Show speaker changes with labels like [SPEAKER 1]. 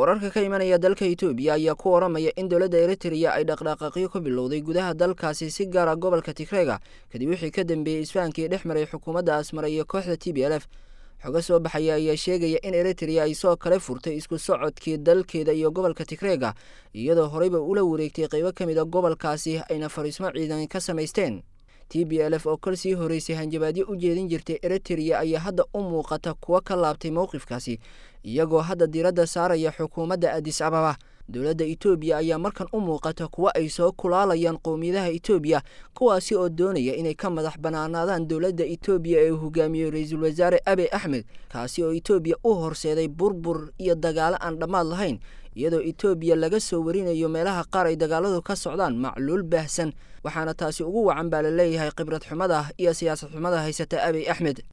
[SPEAKER 1] wararka ka imanaya dalka itoobiya ayaa ku waramaya in dowladda eritrea ay dhaqdhaqaaqyo ka bilowday gudaha dalkaasi si gaara gobolka tigreega kadib wixii ka dambeeyey isfahankii dhex maray xukuumadda asmara iyo kooxda t b l f xogo soo baxaya ayaa sheegaya in eritrea ay soo kale furtay isku socodkii dalkeeda iyo gobolka tigreega iyadoo horeyba ula wareegtay qaybo ka mid a gobolkaasi ayna fariismo ciidan ka samaysteen t b l f oo kol sii horeysay hanjabaadyo u jeedin jirtay eritrea ayaa hadda u muuqata kuwo ka laabtay mowqifkaasi iyagoo hadda diiradda saaraya xukuumadda adis ababa dowladda itoobiya ayaa markan u muuqata kuwo ay soo kulaalayaan qowmiyadaha itoobiya kuwaasi oo doonaya inay ka madax banaanaadaan dowladda itoobiya ee hogaamiyey ra-iisul wasaare abe axmed kaasi oo itoobiya u horseeday burbur iyo dagaalo aan dhammaad lahayn iyadoo itoobiya laga soo warinayo meelaha qaar ay dagaaladu ka socdaan macluul baahsan waxaana taasi ugu wacan baa la leeyahay khibrad xumada iyo siyaasad xumada haysata abiy axmed